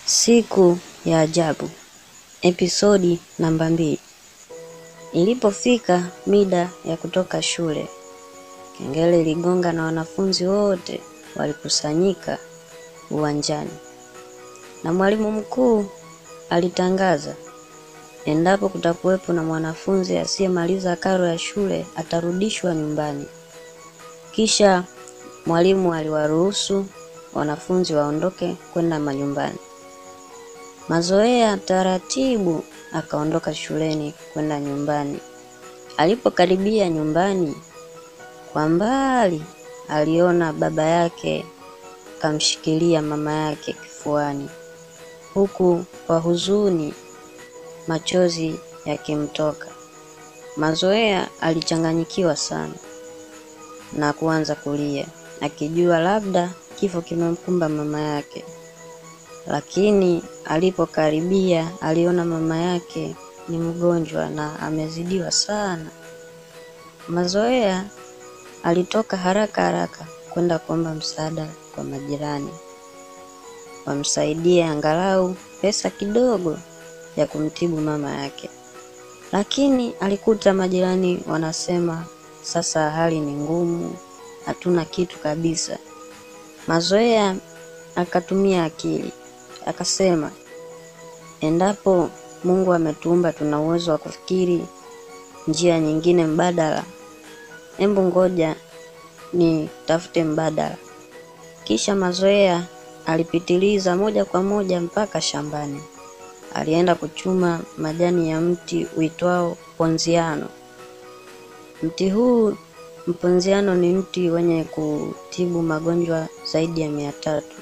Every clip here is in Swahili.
Siku ya ajabu, episodi namba mbili. Ilipofika mida ya kutoka shule, kengele iligonga na wanafunzi wote walikusanyika uwanjani, na mwalimu mkuu alitangaza endapo kutakuwepo na mwanafunzi asiyemaliza karo ya shule atarudishwa nyumbani. Kisha mwalimu aliwaruhusu wanafunzi waondoke kwenda manyumbani. Mazoea taratibu akaondoka shuleni kwenda nyumbani. Alipokaribia nyumbani, kwa mbali aliona baba yake kamshikilia mama yake kifuani, huku kwa huzuni machozi yakimtoka. Mazoea alichanganyikiwa sana na kuanza kulia, akijua labda kifo kimemkumba mama yake. Lakini alipokaribia aliona mama yake ni mgonjwa na amezidiwa sana. Mazoea alitoka haraka haraka kwenda kuomba msaada kwa majirani wamsaidie angalau pesa kidogo ya kumtibu mama yake, lakini alikuta majirani wanasema sasa hali ni ngumu, hatuna kitu kabisa. Mazoea akatumia akili akasema, endapo Mungu ametuumba tuna uwezo wa kufikiri njia nyingine mbadala, embu ngoja ni tafute mbadala. Kisha Mazoea alipitiliza moja kwa moja mpaka shambani. Alienda kuchuma majani ya mti uitwao ponziano. Mti huu mponziano ni mti wenye kutibu magonjwa zaidi ya mia tatu.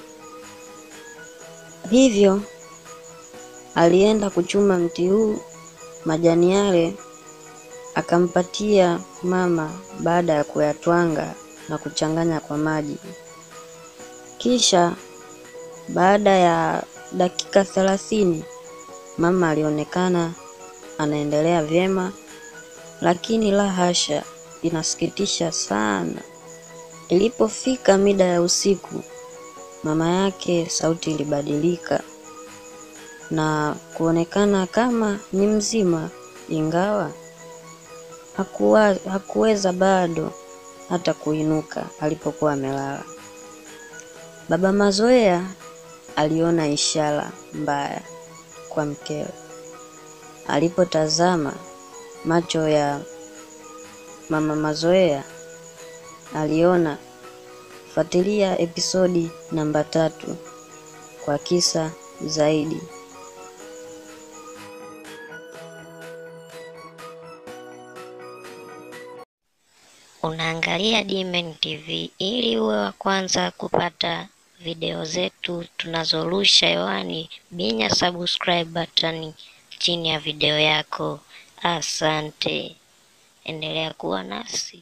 Hivyo alienda kuchuma mti huu, majani yale akampatia mama baada ya kuyatwanga na kuchanganya kwa maji. Kisha baada ya dakika thelathini mama alionekana anaendelea vyema, lakini la hasha, inasikitisha sana. Ilipofika mida ya usiku, mama yake sauti ilibadilika na kuonekana kama ni mzima, ingawa hakuwa, hakuweza bado hata kuinuka alipokuwa amelala. Baba Mazoea aliona ishara mbaya kwa mkewe. Alipotazama macho ya mama Mazoea, aliona. Fuatilia episodi namba tatu kwa kisa zaidi. Unaangalia Dmen TV ili uwe wa kwanza kupata video zetu tunazorusha hewani. Binya subscribe button chini ya video yako. Asante, endelea kuwa nasi.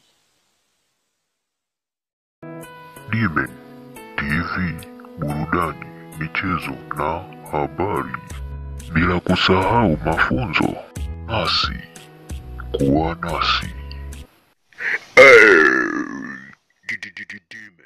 Dmen TV, burudani, michezo na habari, bila kusahau mafunzo. Nasi kuwa nasi. Hey, Dmen.